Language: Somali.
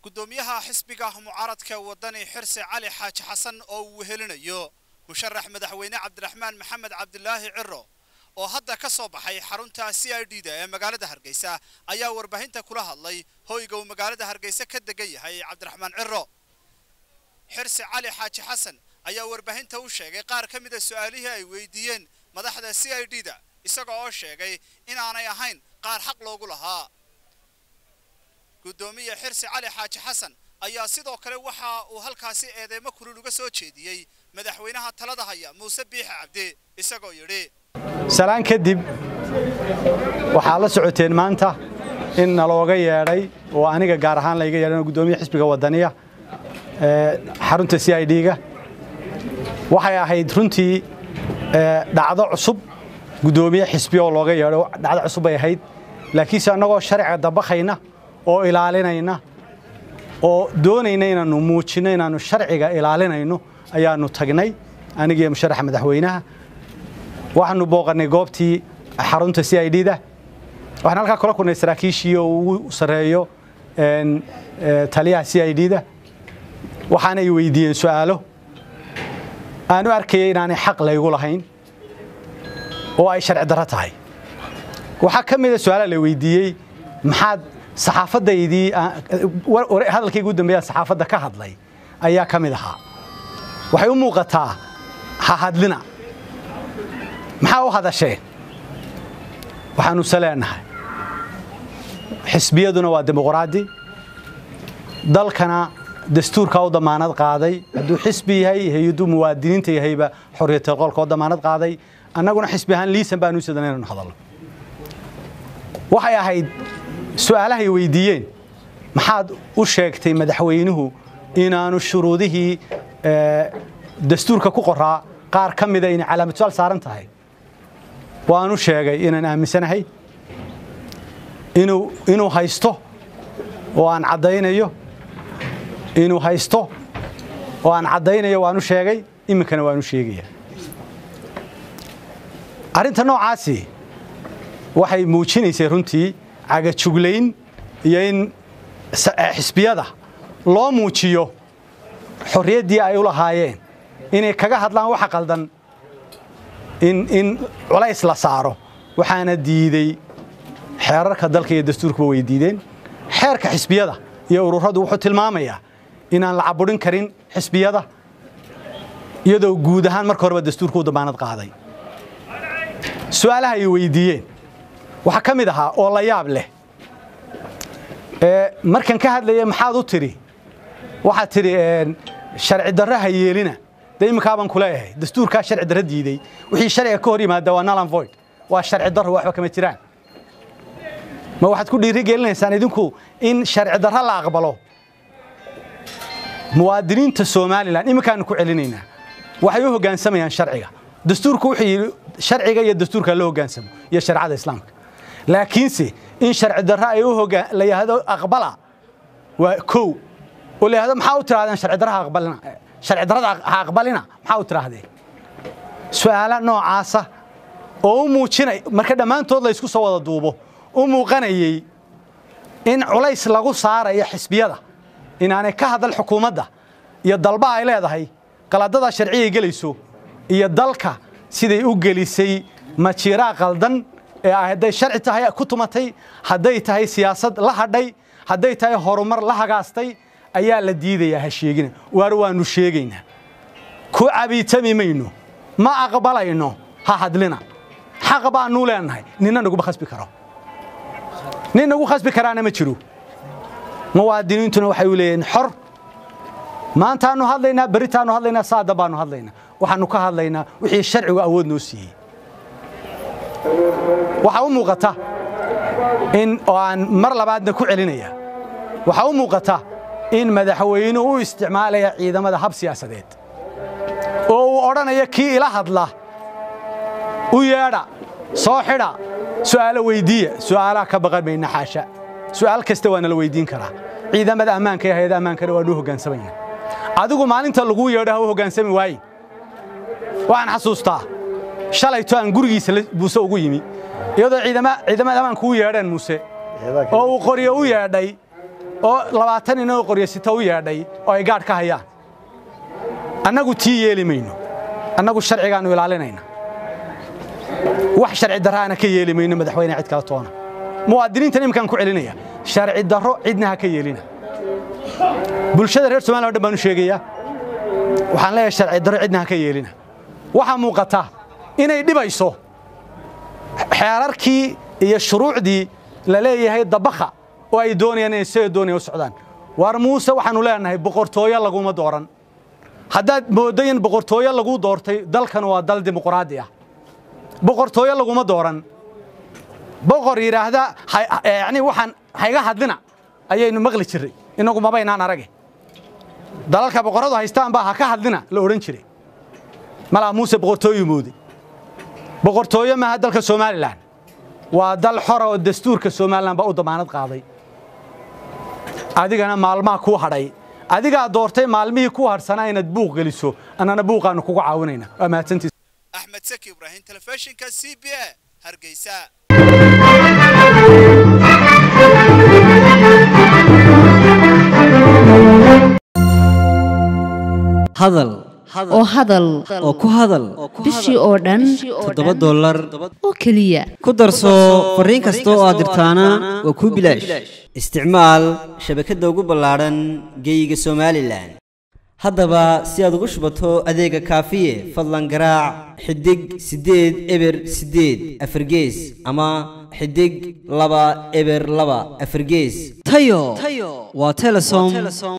gudoomiyaha xisbiga mucaaradka wadani xirse cali xaaji xasan oo uu wehelinayo musharax madaxweyne cabdiraxmaan maxamed cabdilaahi ciro oo hadda ka soo baxay xarunta c i d da ee magaalada hargeysa ayaa warbaahinta kula hadlay hoyga uu magaalada hargeysa ka degan yahay cabdiraxmaan ciro xirse cali xaaji xasan ayaa warbaahinta u sheegay qaar ka mida su-aalihii ay weydiiyeen madaxda c i d da isaga oo sheegay inaanay ahayn qaar xaq loogu lahaa gudoomiye xirsi cali xaaji xasan ayaa sidoo kale waxa uu halkaasi eedeymo kulul uga soo jeediyey madaxweynaha talada haya muuse biixi cabdi isagoo yidhi salaan kadib waxaa la socoteen maanta in nalooga yeedhay oo aniga gaar ahaan layga yeedhan gudoomiye xisbiga wadaniya xarunta c i d-ga waxay ahayd runtii dhacdo cusub gudoomiye xisbi oo looga yeedho dhacdo cusub bay ahayd laakiinse annagoo sharciga dabaqayna oo ilaalinayna oo doonayna inaannu muujinno inaannu sharciga ilaalinayno ayaannu tagnay anigiiyo musharaxa madaxweynaha waxaannu booqannay goobtii xarunta c i d da waxaan halkaa kula kulnay saraakiishii oo ugu sarreeyo taliyaha c i d da waxaanay weydiiyeen su'aalo aan u arkayay inaanay xaq laygu lahayn oo ay sharci darro tahay waxaa ka mida su-aala la weydiiyey maxaad saxaafaddaydii hadalkayga u dambeeyaan saxaafadda ka hadlay ayaa ka mid ahaa waxay u muuqataa ha hadlina maxaa u hadasheen waxaanu se leenahay xisbiyaduna waa dimuqraadi dalkana dastuurkaa u damaanad qaaday hadduu xisbi yahay hay-aduu muwaadiniinta yahayba xorriyatal qolka oo damaanad qaaday annaguna xisbi ahaan liisan baanu sidan inaynu hadalno waxay ahayd su'aalahay weydiiyeen maxaad u sheegtay madaxweynuhu inaanu shuruudihii dastuurka ku qoraa qaar ka mida inay calaamatusaal saaran tahay waanu sheegay inaan aaminsanahay inuu haysto oo aan caddaynayo inuu haysto oo aan caddaynayo waanu sheegay iminkana waanu sheegaya arrinta noocaasi waxay muujinaysay runtii cagajuglayn iyo in xisbiyada loo muujiyo xorriyaddii ay u lahaayeen inay kaga hadlaan waxa qaldan in culays la saaro waxaana diidey xeerarka dalka iyo dastuurkuba way diideen xeerka xisbiyada iyo ururadu wuxuu tilmaamayaa inaan la caburin karin xisbiyada iyadoo guud ahaan marka horeba dastuurka u damaanad qaaday su'aalaha ay weydiiyeen waxaa ka mid ahaa oo la yaab leh markan ka hadlaya maxaad u tidhi waxaad tidhi sharci darro ha yeelina dee imminkaabaan ku leeyahay dastuurkaa sharci darro diidey wixii sharciga ka hor yimaada waa nalan void waa sharci darro waxba kama jiraan ma waxaad ku dhiiri gelinaysaan idinku in sharci darro la aqbalo muwaadiniinta somalilan imminkaanu ku celinaynaa waxay u hoggaansamayaan sharciga dastuurku wuxuu yidhi sharciga iyo dastuurka loo hoggaansamo iyo shareecada islaamka laakiinse in sharci darro ay u hogaan la yidhaahdo aqbala waa kow oo la yidhahdo maxaa u tirahdeen sharci darro ha aqbalina sharci darrada ha aqbalina maxaa u tiraahdeen su'aala noocaasa oo u muujinay marka dhammaantood la isku soo wada duubo u muuqanayey in culays lagu saarayo xisbiyada inaanay ka hadal xukuumadda iyo dalba ay leedahay qaladada sharcigay gelayso iyo dalka siday u gelisay majiiraa qaldan ee hadday sharci tahay ku tumatay hadday tahay siyaasad la hadhay hadday tahay horumar la hagaastay ayaa la diidayaa ha sheegina waar waannu sheegaynaa ku cabiitami mayno ma aqbalayno ha hadlina xaq baannu leenahay ninna naguma khasbi karo nin nagu khasbi karaana ma jiro muwaadiniintuna waxay u leeyihiin xor maantaannu hadlaynaa berritaannu hadlaynaa saada baannu hadlaynaa waxaannu ka hadlaynaa wixii sharcigu awood noo siiyey waxaa u muuqata in oo aan mar labaadna ku celinaya waxaa u muuqata in madaxweynuhu u isticmaalaya ciidamada hab siyaasadeed oo uu odhanaya kii ila hadla u yeedha soo xidha su'aalo weyddiiya su'aalaha ka baqan mayna xaasha su'aal kasta waa nala weyddiin karaa ciidamada ammaanka iyo hay-ada ammaankana waa nuu hoggaansamayna adigu maalinta laguu yeedho ha u hoggaansami waaye waxaan xasuustaa shalayto aan gurigiisa muuse ugu yimi iyadoo ciidamada ammaanku u yeedheen muuse oo uu qoryo u yeedhay oo labaatan inoo qoryasita u yeedhay oo ay gaadh ka hayaan annagu tii yeeli mayno annagu sharcigaannu ilaalinayna wax sharci darraana ka yeeli mayno madaxweyne cid kala toona muwaadiniintan iminkaan ku celinaya sharci darro cidna ha ka yeelina bulshada reer somaliya o dhan baan u sheegayaa waxaan leeyahay sharci darro cidna ha ka yeelina waxaa muuqata inay dhibayso xeerarkii iyo shuruucdii la leeyahay dabakha oo ay doonayaan inay sida doonaya u socdaan waar muuse waxaannu leenahay boqortooyo laguma dooran haddaad mooddo in boqortooyo lagu doortay dalkan waa dal dimuqraadi ah boqortooyo laguma dooran boqor yidhaahda yacni waxaan hayga hadlina ayaynu maqli jirray innagu mabaynaan arage dalalka boqorradu haystaan baa ha ka hadlina la odhan jiray malaa muuse boqortooyu mooday boqortooyo maaha dalka somalilan waa dal xora oo dastuurka somalilan baa u damaanad qaaday adigana maalmaha kuu hadhay adigaa doortay maalmihii ku hadhsanaa inaad buuq geliso annana buuqaannu kugu caawinayna waa mahadsantiis axmed saki ibraahim telefishinka c b a hargeysa hadal oo hadal oo ku hadal bishii oo dhan toddoba dollar oo keliya ku darso fariin kasta oo aad dirtaana waa kuu bilaash isticmaal shabakadda ugu ballaadhan geeyiga somalilan haddaba si aad ugu shubato adeega kaafiye fadlan garaac xidig siddeed eber siddeed afargees ama xidig laba eber laba afargees tayo waa telesom